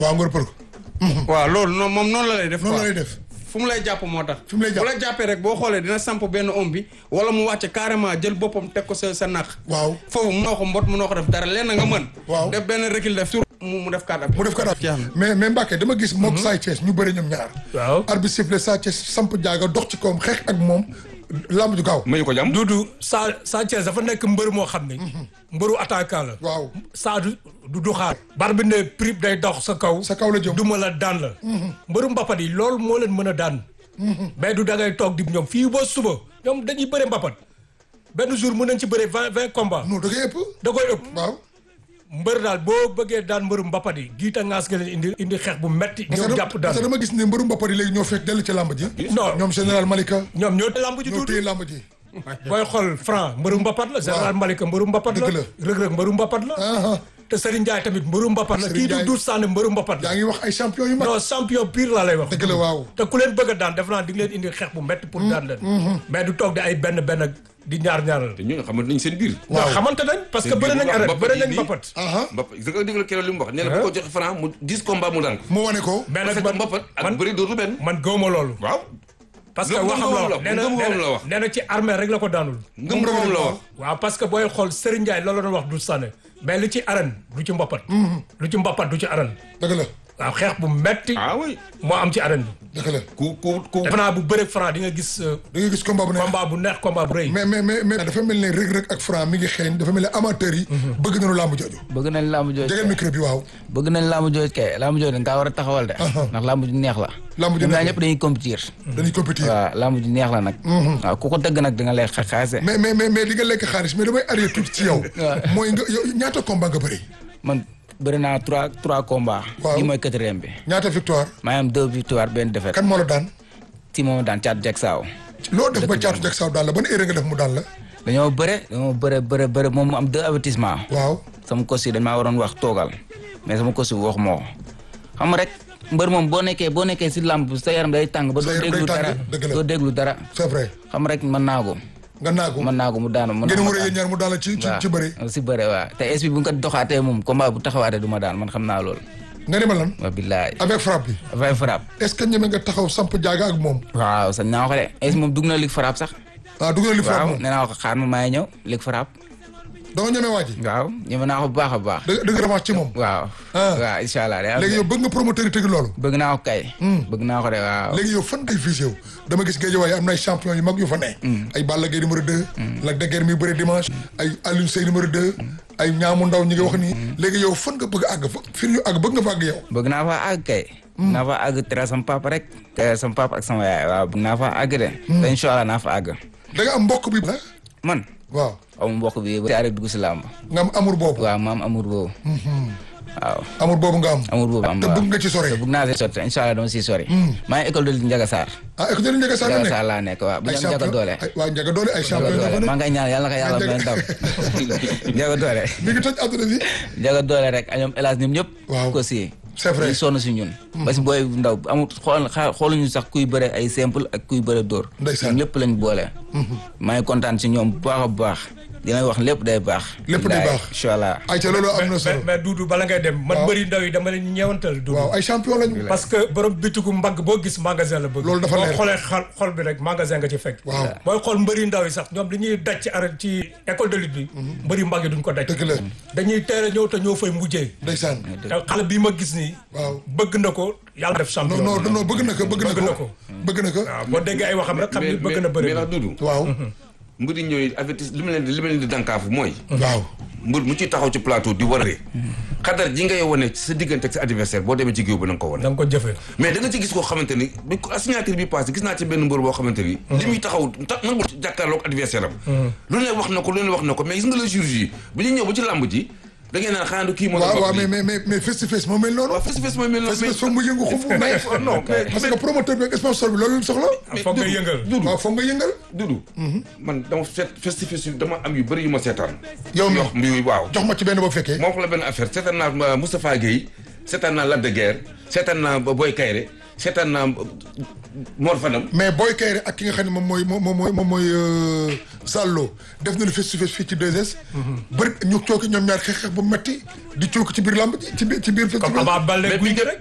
waaw nga rëppal ko. waaw loolu noonu moom noonu la lay def noonu quoi. la lay def. fu mu lay jàpp moo tax Fi mu lay jàpp. bu la jàppee rek boo xoolee dina samp benn om bi wala mu wàcce carrément jël boppam teg ko sa sa naq waaw foofu munoo ko mbot munoo ko def dara lenn nga mën Waaw. def benn recul def sur mu mu def kàddu mu def ko daal jeex na mais mais Mbacke dama gis mook Sa Thiès ñu bëri ñoom ñaar. waaw arbitre sifflé Sa Thiès samp jaaga dox ci kawam xeex ak moom lamb ju gaaw. mayu ko jàmm. Dudu Sa Sa Thiès dafa nekk mbër moo xam ne. mbëru attaquant la. waaw Sa du du du xaar. bar bi ne prix day dox sa kaw. sa kaw la jëm. duma la daan la. mbëru mbapat yi loolu moo leen mën a daan. mais du dangay toog di ñoom fii ba suba ñoom dañuy bëre mbapat benn jour mën nañ ci bëre vingt vingt combats. non da ngay ëpp. da koy ëpp. waaw. mbër daal boo bëggee daan mbëru mbapat yi giita ngaas nga leen indi indi xeex bu metti parce ñoom que jàpp parce que daan dama gis ne mbëru mbappat yi léegi ñoo fekk dellu ci lamb ji. non ñoom général Malika. ñoom ñoo lamb ji ñoo tuuti téye lamb ji. booy xool franc mbëru mbapat la général Malika mbëru mbapat la Dëgg la. rëg-rëg mbëru mbapat la ah te Serigne Ndiaye tamit mbëru mbapat la Serigne kii du Ndiaye. duut sànni mbëru mbapat la yaa ngi wax ay champion yu mag. non champion pire laa lay wax dëgg la waaw. te ku leen bëgg a daan def naa di nga leen indi xeex bu metti pour daan leen mais du toog di ay benn benn ak di ñaar ñaaral te ñooñu xamante nañ seen biir. waaw xamante nañ parce que bëri nañ arrêt bëri nañ mbapat ah mbapat da nga déglu keroog li mu wax nee na bu ko joxe franc mu 10 combat mu daan ko. mu wane ko. mais parce nag que man mbapat ak man bëri dootu benn. man gëwma loolu waaw. parce que Ngëm- waxam ngëm la la wax nee na ngëm nee la na wax. nee na ci armée rek la ko daanul ngëm ngëm la wax. waaw parce que booy xool Serigne Ndiaye loolu la doon wax du sànne mais li ci arène du ci mbapat lu ci mbapat du ci arène dëgg la waaw xeex bu metti ah oui. moo am ci arène bi dëgg la. ku ku ku. defe naa bu bëreeg franc di nga gis euh, da ngay gis combat bu neex. combat bu neex combat bu rëy mais mais mais mais dafa mel ne Reug Reug ak Franc mi ngi xeeñ dafa mel ne amateurs yi. bëgg nañu lamb jooju. bëgg nañ làmb jooj jege micro bi waaw. bëgg nañ làmb jooj kay làmb jooj dañ kaa war a taxawal de ndax làmb ju neex la Làmb ju ñoom ñaar neex la. ñëpp dañuy compétir dañuy compétir. waaw làmb ju neex la nag waaw ku ko tëgg nag di nga lay xaase mais mais mais mais li nga lekk xaalis mais damay arrière tuuti ci yow. mooy nga yow ñaata combat nga bëri. man bëri naa trois trois combats Waaw. bi mooy quatrième bi ñaata victoire. maa ngi am deux victoires benn défaite kan moo la daan. si moom daan caatu jeg saaw loo def ba caatu jag saaw daan la ban erreur nga def mu daan la. dañoo bëre dañoo bëre bëre bëre moom mu am deux avertissement waaw. sama coach yi dañ maa waroon wax toogal mais sama coach bi wax moo ko xam nga rek mbër moom boo nekkee boo nekkee si làmb sa yaram day tàng ba Sa doo yaram déglu day tàng, dara dëgg la. doo déglu dara c'est vrai. xam rek mën naa ko nga naagu. mën naa ko mu daanu mën ngeen naa war ma a yéen daan. ñaar mu daan la ci ci ci bëri. waaw si bëre waaw te es bi bu nga ko doxaatee moom combat bu taxawaatee du ma daan man xam naa loolu nga ne ma lan. wa billaay avec frappe bi. dafay frappe est-ce que ñeme nga taxaw samp jaaga ak moom. waaw sax naa ko de es moom dugg na lig frappe sax ah dugg na li frappe waaw moom. nee naa ko xaar ma maay ñëw lig frappe da nga ñeme waa ji. waaw ñeme naa ko bu baax a baax dëgg dëgg revanche ci moom. waaw Ah. waaw incha allah day am léegi de. yow bëgg nga promoteur yi tëgg loolu. bëgg naa ko kay bëgg naa ko de waaw léegi yow fan ngay visé wu dama gis géej waaye am na ay champion yu mag yu fa ne. ay Balla Gaye numéro 2. Lac de Guiers mi bëre dimanche. ay Alioune Seye numéro 2. ay ñaamu ndaw ñi nga wax nii. léegi yow fan nga bëgg a àgg fa fi ñu àgg bëgg nga fa àgg yow. bëgg naa fa àgg kay naa fa àgg tere sama papa rek te sama papa ak sama yaay waaw bëgg naa fa àgg de te incha allah naa fa àgg da nga am mbokk bi. man waaw amu mbokk bi ba rek dugg si làmb nga am amour boobu. waaw ma am amour boobu waaw amour boobu nga am. amour boobu am te waaw bëgg nga ci sore. te bëgg naa si sori incha allah dama siy sori maa ngi école de Ndiaga Sarr ah écoute Ndiaga Ndiaga Sarr la Ndiaga nekk. Sarr laa nekk waaw bu ay ñu am Ndiaga champion doole ay waa Ndiaga doole ay champion Ndiaga yoo doole fa maa ne. ngi ñaan yàlla na ko yàlla Ndiaga- may ndam Ndiaga doole mi ngi toj àdduna bi. Ndiaga doole rek ak ñoom hélas ñoom ñëpp Waaw. ko si C'est vrai. ñu sonn si ñun ba si booy ndaw amul xool xa- xooluñu sax kuy bëre ay simple ak kuy bëre dóor Ndeysaan. ñun ñëpp lañ boole maa ngi kontaan si ñoom bu baax a bu baax dina wax lépp day baax Lépp day Bilaay, baax. incha allah ay ca loolu am na mais solo. mais Doudou bala ngay dem man Waaw. bëri ndaw yi dama leen ñeewantal Doudou waaw ay champion lañu. parce que borom bitigu mbagg boo gis magasin la bëgg Loolu dafa boo leer. xoolee xal xol bi rek magasin nga ci fekk Waaw. booy xool mbëri ndaw yi sax ñoom dañuy daj ci arène ci école de lutte bi mbëri mbagg yi duñ ko daj dëgg la dañuy teel a ñëw te ñoo fay mujjee ndeysaan. te xale bii ma gis nii waaw. bëgg na ko yàlla def non champion non non bëgg na ko bëgg na Bëgg na ko. ko. bëgg na ko. waaw boo déggee ay waxam rek xam ni bëgg na bëri mais nag Doudou. waaw. mbir yi ñooy avertis li ma leen di li ma leen di dànkaafu mooy. waaw. mbir mu ci taxaw ci plateau di waree. xadar ji ngay wane ci sa diggante ak sa adversaire boo demee ci géew ba na nga ko wane. da nga ko jëfee mais da nga ci gis koo xamante ni bi ko signature bi passé gis naa ci benn mbër boo xamante ni. li muy taxaw ta nangu jàkkaarloog adversaire am. lu ne wax na ko lu ne wax na ko mais gis nga le jour ji bu ñu ñëw ba ci làmb ji da ngeen naan xanaa du kii moo la waaw waaw bokk mais lii. mais mais mais face to face moo mel noonu. waaw face to face mooy mel noonu. face to face foog mu yëngu xumb. mais non mais parce que promoteur bi ak sponsor bi loolu lañ soxla. foog nga yëngal Doudou waaw foog nga yëngal. Doudou man dama seet face to face yu dama am yu bëri yu ma seetaan. yow mi yoo xam waaw. jox ma ci benn boo fekkee. moo wax la benn affaire seetaan naa Moustapha Guèye seetaan naa Lac de Guiers seetaan naa Boy Kayre seetaan naa Mor Fadam mais Boy Kayre ak ki nga xam ne moom mooy moom mooy moom mooy euh, Sallo def na lu face to face fii ci 2S. bëri ñu cooki ñoom ñaar xeex xeex bu metti di cooki ci biir lamb ji ci biir ci biir. comme Ama Baldé mais guy bi gi rek